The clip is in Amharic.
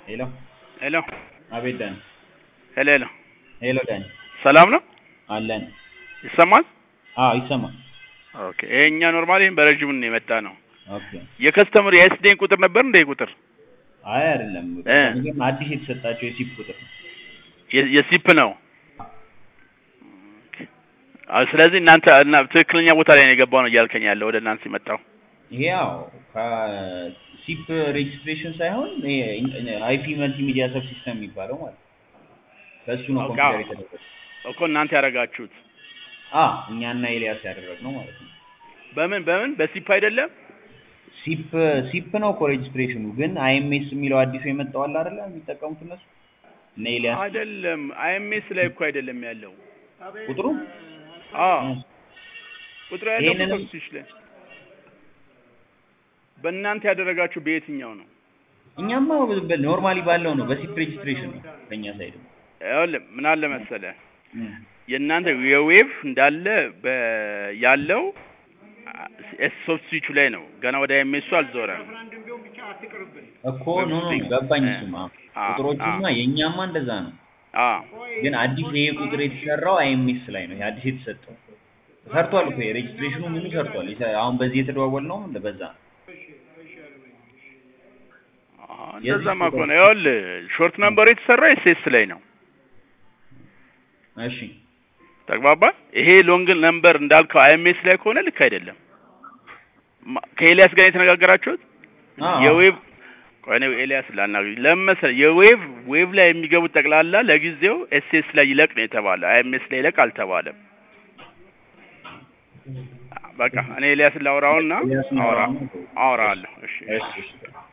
ሄሎ ሄሎ አቤት ዳኒ ሄሎ ሄሎ ሄሎ ዳኒ ሰላም ነው አለን ይሰማል? አዎ ይሰማል ኦኬ ይሄኛ ኖርማሊ በረጅሙ ነው የመጣ ነው። ኦኬ የከስተመር የኤስዴን ቁጥር ነበር እንደ ቁጥር አይ አይደለም እ። ግን አዲስ የተሰጣቸው የሲፕ ቁጥር ነው የ- የሲፕ ነው። አዎ፣ ስለዚህ እናንተ እና ትክክለኛ ቦታ ላይ ነው የገባው ነው እያልከኝ ያለው ወደ እናንተ የመጣው ይሄ ያው ከሲፕ ሬጅስትሬሽን ሳይሆን አይፒ መልቲሚዲያ ሰብ ሲስተም የሚባለው ማለት ነው በእሱ ነው ኦኬ፣ ኮምፒውተር አዎ። የተደረገው እኮ እናንተ ያደረጋችሁት አ እኛና ኤልያስ ያደረግነው ማለት ነው በምን በምን በሲፕ አይደለም? ሲፕ ሲፕ ነው እኮ ሬጅስትሬሽኑ ግን አይኤምኤስ የሚለው አዲሱ የመጣው አለ አይደለ የሚጠቀሙት እነሱ እነ ኤልያስ አይደለም አይኤምኤስ ላይ እኮ አይደለም ያለው። ቁጥሩ አዎ ቁጥሩ ያለው ይሄንንም- ኮስቲሽ ላይ በእናንተ ያደረጋችሁ በየትኛው ነው? እኛማ ኖርማሊ ባለው ነው በሲፕ ሬጅስትሬሽን ነው በእኛ ሳይድ ይኸውልህ ምን አለ መሰለህ የእናንተ የዌቭ እንዳለ በ- ያለው ሶፍት ስዊቹ ላይ ነው። ገና ወደ ኤምኤሱ አልዞረም። እኮ ኖ ኖ ገባኝ እሱማ አ- ቁጥሮቹማ የእኛማ እንደዛ ነው አ ግን አዲስ ይሄ ቁጥር የተሰራው አይኤምኤስ ላይ ነው ይሄ አዲስ የተሰጠው ሰርቷል እኮ የሬጅስትሬሽኑ ምኑ ሰርቷል የሰ- አሁን በዚህ የተደዋወል ነው በዛ ነው አ፣ እንደዛማ ከሆነ ይኸውልህ ሾርት ነምበሩ የተሰራው ኤስኤስ ላይ ነው። እሺ ተግባባ። ይሄ ሎንግ ነምበር እንዳልከው አይኤምኤስ ላይ ከሆነ ልክ አይደለም። ማ- ከኤልያስ ጋር የተነጋገራችሁት አዎ። የዌቭ ቆይ እኔ ኤልያስ ላናግር ለምን መሰለህ የዌቭ ዌቭ ላይ የሚገቡት ጠቅላላ ለጊዜው ኤስኤስ ላይ ይለቅ ነው የተባለው። አይኤምኤስ ላይ ይለቅ አልተባለም። በቃ እኔ ኤልያስን ላውራውና ኤልያስን አውራ ላውራውና- አውራለሁ። እሺ እሺ እሺ